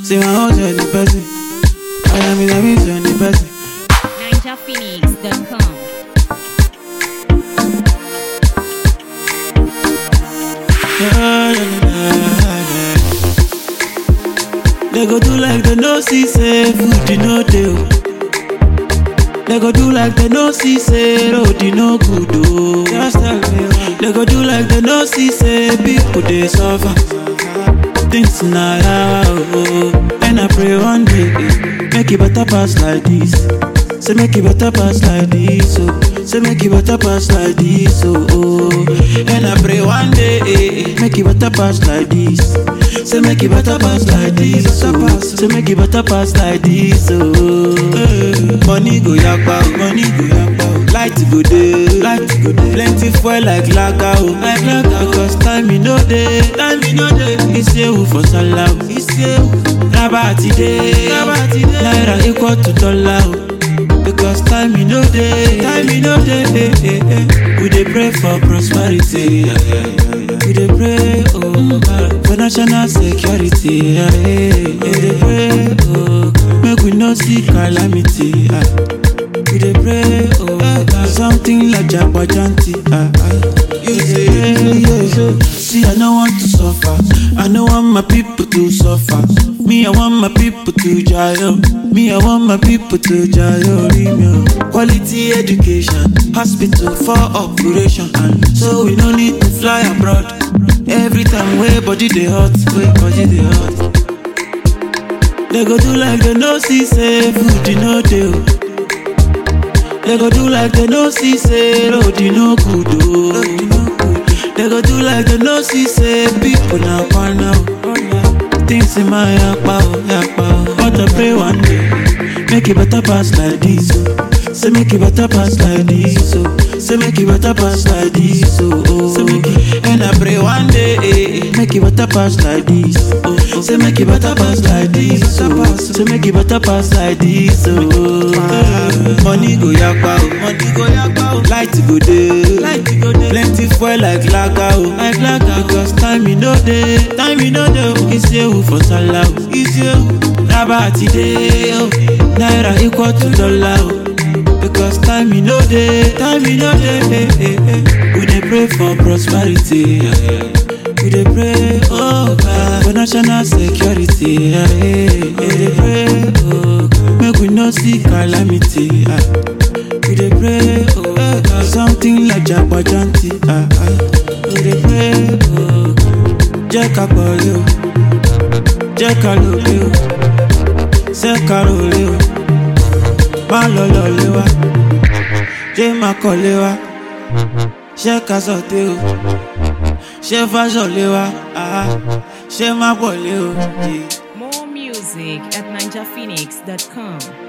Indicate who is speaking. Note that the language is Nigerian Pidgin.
Speaker 1: Say my house on the person. I am in a miss on the person.
Speaker 2: NinjaPhoenix.com.
Speaker 1: They go do like they no see say food you no dey. oh. They go do like they no see say road you no good oh. Just tell me why. They go do like they no see say people dey suffer. Things na yawa oh. And I pray one day eh, make it better pass like this. Say make it better pass like this oh. Say make it better pass like this oh. oh. And I pray one day eh, eh, make it better pass like this. Say make it better pass like this oh. Say make it better pass like this oh. Eh, Money go yakpa oh. Money go yakpa oh. Light go dey, light go dey. Plenty fuel like lager oh. Like lager because time e no dey, time e no dey. Isewu for sallah oh. Isewu. Raba ti dey, raba ti dey. Naira equal to dollar oh. Because time e no dey, time e no dey. eh, eh, eh. We dey pray for prosperity. yeah, yeah, yeah. We dey pray oh God, for national security. yeah, yeah, yeah. We dey pray oh God, make we no see calamity. ah. We dey pray oh God, something like jagbajanti. ah, ah. You say, yeah, yeah. See, I no want to suffer. I no want my people to suffer. Me, I want my people to jail. Me, I want my people to jail. Remyo. Quality education, hospital for operation. And so we no need to fly abroad. Every time where body dey hot, where body dey hot. They go do like they no see say food you no dey. oh. They go do like they no see say road you no good oh. They go do like they no see say people na kwana oh. Things in my yakpa oh yakpa oh. But I pray one day make it better pass like this oh. Say make it better pass like this oh. Say make it better pass like this oh. oh. Say make it, and I pray one day eh, eh, make it better pass like this oh. oh. Say make it better pass like this oh. Say make it better pass like this oh. Eh, Money go yakpa oh. Money go yakpa oh. Light go dey. Light go dey. Plenty fuel like lager oh. Like lager because time e no dey. Time e no dey oh. Isewu for sallah oh. Isewu. Raba ti dey oh. Naira equal to dollar oh. Because time e no dey. Time e no dey. eh, eh, eh. We dey pray for prosperity. yeah, yeah. We dey pray, oh God, for national security. Yeah, yeah, yeah. We dey pray, oh God, make we no see calamity. ah. We dey pray, oh God, something like jagbajanti. ah, ah. We dey pray, oh God, jẹ́ ká pọ̀lẹ́ o, jẹ́ ká lòlẹ́ o, ṣé ká rọlẹ́ o, má lọ lọ́lẹ́ wa, jẹ́ má kọ́lé wa, ṣé ká sọ̀tẹ́ o, ṣé fáṣọ̀lẹ́ wa, ah, ṣé má pọ̀lẹ́ o. Yeah.
Speaker 2: More music at NinjaPhoenix.com.